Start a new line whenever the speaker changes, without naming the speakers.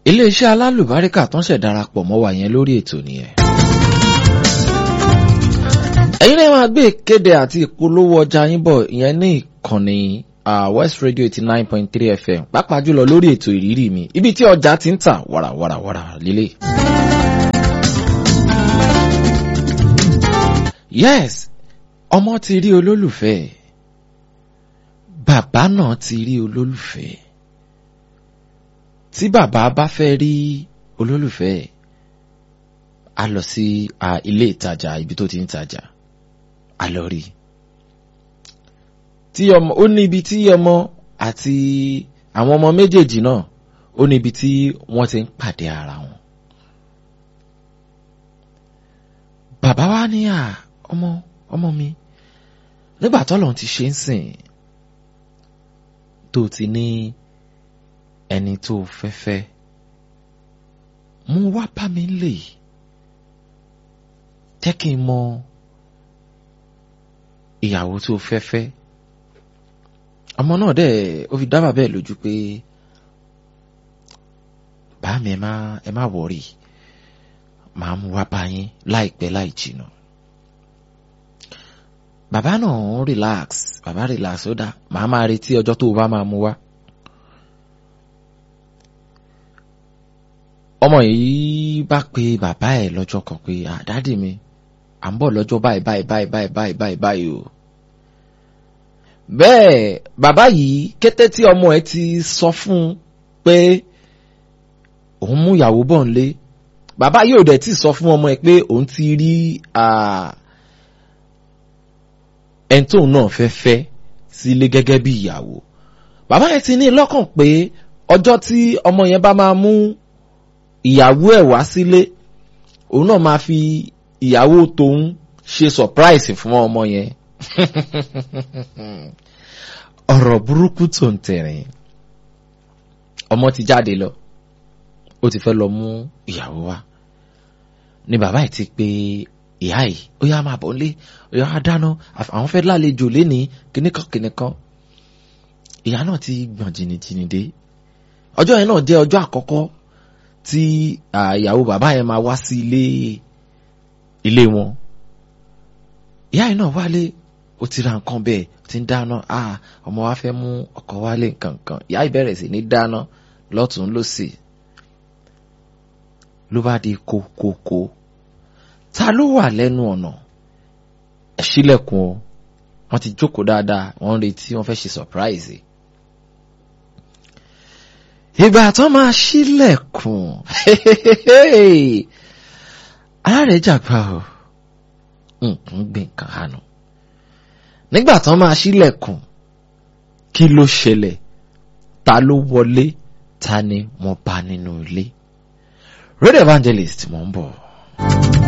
iléeṣẹ́ alálùbáríkà tó ń ṣẹ̀ darapọ̀ mọ́ wa yẹn lórí ètò nìyẹn. ẹ̀yin náà máa gbé ìkéde àti ìpolówó ọjà yín bọ̀ ìyẹn ní ìkànnì West Radio eighty nine point three FM pàápàá jùlọ lórí ètò ìrírí mi ibi tí ọjà ti ń tà wàràwàràwàrà lílé. yes ọmọ ti rí olólùfẹ́ bàbá náà ti rí olólùfẹ́ tí bàbá bá fẹ́ rí olólùfẹ́ a lọ sí ilé ìtajà ibi tó ti ń tajà a lọ rí tí ọmọ ó ní ibi tí ọmọ àti àwọn ọmọ méjèèjì náà ó ní ibi tí wọ́n ti ń pàdé ara wọn. bàbá wa ní à ọmọ ọmọ mi nígbà tọ́lọ̀ ti ṣe ń sìn tó ti ní ẹni tó fẹ́fẹ́ mú wá bá mi lè jẹ́ kí n mọ ìyàwó tó fẹ́fẹ́ ọmọ náà dẹ̀ ó fi dá bàbá ẹ̀ lójú pé bá mi ẹ má ẹ má wọ̀rì màá mú wá bá yín láìpẹ́ láì jìnnà bàbá náà relax bàbá relax ó dá màá máa retí ọjọ́ tó o bá máa mú wá. ọmọ yìí bá pe bàbá ẹ̀ lọ́jọ́ kan pé àdádì mi à ń bọ̀ lọ́jọ́ báyìí báyìí báyìí báyìí báyìí báyìí báyìí o. bẹ́ẹ̀ bàbá yìí kété tí ọmọ ẹ̀ ti sọ fún un pé òun mú ìyàwó bọ̀ ń lé bàbá yìí ò dẹ̀ ti sọ fún ọmọ ẹ̀ pé òun ti rí ẹni tóun náà fẹ́ fẹ́ sílé gẹ́gẹ́ bí ìyàwó bàbá yẹn ti ní lọ́kàn pé ọjọ́ tí ọmọ yẹn bá máa mú ìyàwó ẹ̀ wá sílé òun náà máa fi ìyàwó tòun ṣe surprise fún ọmọ yẹn ọ̀rọ̀ burúkú tó ń tẹ̀rìn ọmọ ti jáde lọ ó ti fẹ́ lọ mú ìyàwó wá ni bàbá yìí ti pé ìyá yìí ó yá máa bọ̀ nílé ó yá á dáná àwọn fẹ́ lálejò lénìí kíníkan kíníkan ìyá náà ti gbọ̀n jìnnìjìnnì dé ọjọ́ yẹn náà jẹ́ ọjọ́ àkọ́kọ́ tí ìyàwó bàbá yẹn máa wá sí ilé ilé wọn ìyá yìí náà wálé ó ti ra nǹkan bẹ́ẹ̀ ti ń dáná ọmọ wa fẹ́ mú ọkọ wálé nǹkan kan ìyá yìí bẹ̀rẹ̀ sí ní dáná lọ́tún lọ́sì ló bá di kókókó ta ló wà lẹ́nu ọ̀nà ẹ ṣílẹ̀kùn o wọ́n ti jókòó dáadáa wọ́n ń retí wọ́n fẹ́ ṣe surprise ìgbà tó máa ṣílẹ̀kùn ara rẹ̀ jàgbá o nǹkan gbé nǹkan hànú nígbà tó máa ṣílẹ̀kùn kí ló ṣẹlẹ̀ ta ló wọlé ta ni wọ́n bá nínú ilé radio evangelist mò ń bọ̀.